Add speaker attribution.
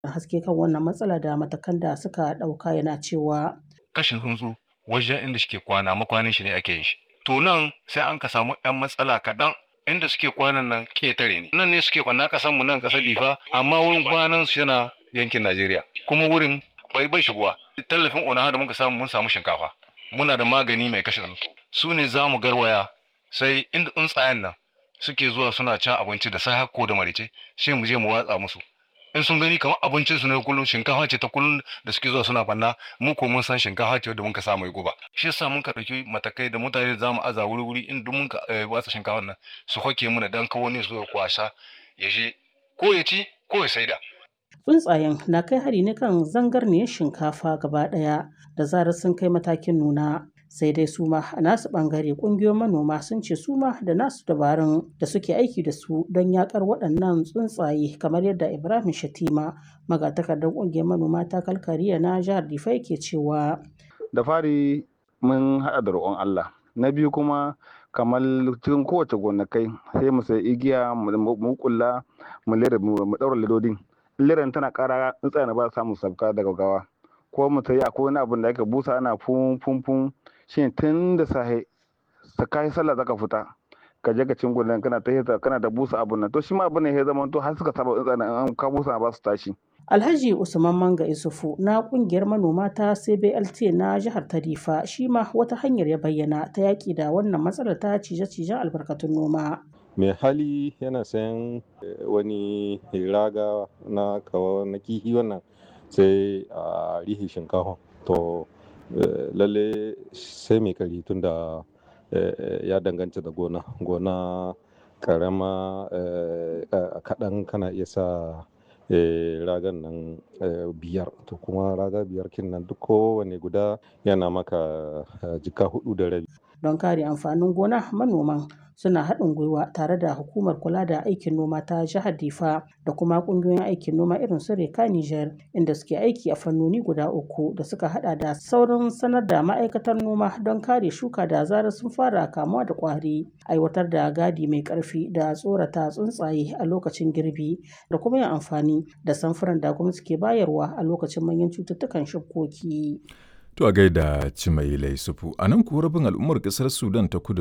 Speaker 1: haske kan wannan matsala da matakan da suka ɗauka yana cewa
Speaker 2: kashin tsuntsu wajen inda suke kwana makwanin shi ne ake yin shi to nan sai an ka samu yan matsala kaɗan inda suke kwanan nan ketare ne nan ne suke kwana kasan mu nan kasar difa amma wurin kwanan su yana yankin najeriya kuma wurin bai bai shigowa tallafin ona da muka samu mun samu shinkafa muna da magani mai kashe tsuntsu su ne za mu garwaya sai inda tsuntsayen nan suke zuwa suna cin abinci da sai ko da marice sai mu je mu watsa musu in sun gani kamar abincin su ne kullum shinkafa ce ta kullum da suke zuwa suna banna mu ko mun san shinkafa ce da muka sa mai guba shi yasa mun ka dauki matakai da mutane za mu aza wuri wuri in duk mun ka watsa shinkafa nan su hoke mu da dan kawo ne su kwasa ya je ko ya ci ko ya saida
Speaker 1: tsuntsayen na kai hari ne kan zangarniyar shinkafa gaba ɗaya da zarar sun kai matakin nuna sai dai su ma a nasu ɓangare ƙungiyoyin manoma sun ce su ma da nasu dabarun da suke aiki da su don yakar waɗannan tsuntsaye kamar yadda ibrahim shatima magatakardar ƙungiyar manoma ta kalkariya na jihar difa ke cewa
Speaker 3: da fari mun haɗa da roƙon allah na biyu kuma kamar cikin kowace gonakai sai mu sai igiya mu kulla mu lera mu ɗaura ledodin liran tana ƙara tsuntsaye na ba samu sabka daga gawa ko mu sai akwai wani abin da aka busa ana fun fun fun shine tun da sahe ta kai sallah zaka fita ka je ka cin gudan kana ta kana da busa abun nan to shi ma abun ne ya zama to har suka saba tsuntsaye an ka busa ba su tashi
Speaker 1: Alhaji Usman Manga Isufu na kungiyar manoma ta CBLT na jihar Tarifa shi ma wata hanyar ya bayyana ta yaki da wannan matsalar ta cije-cijen albarkatun noma.
Speaker 4: mai hali yana sayan wani raga na kawo na kihi wannan sai a rihi shinkafa to lalle sai mai kari tun da ya danganta da gona gona karama kaɗan kana iya sa ragan nan biyar to kuma raga biyar kin nan duk kowane guda yana maka jika hudu da rabi
Speaker 1: don kare amfanin gona manoman suna haɗin gwiwa tare da hukumar kula da aikin noma ta jihar difa da kuma ƙungiyoyin aikin noma irin su reka niger inda suke aiki a fannoni guda uku da suka hada da saurin sanar da ma'aikatar noma don kare shuka da zarar sun fara kamuwa da ƙwari aiwatar da gadi mai ƙarfi da tsorata tsuntsaye a lokacin girbi da kuma yin amfani da samfuran da gwamnati ke bayarwa a lokacin manyan cututtukan shukoki.
Speaker 5: To a gaida Cimailai Sufu, a nan kuwa rabin al'ummar ƙasar Sudan ta kudu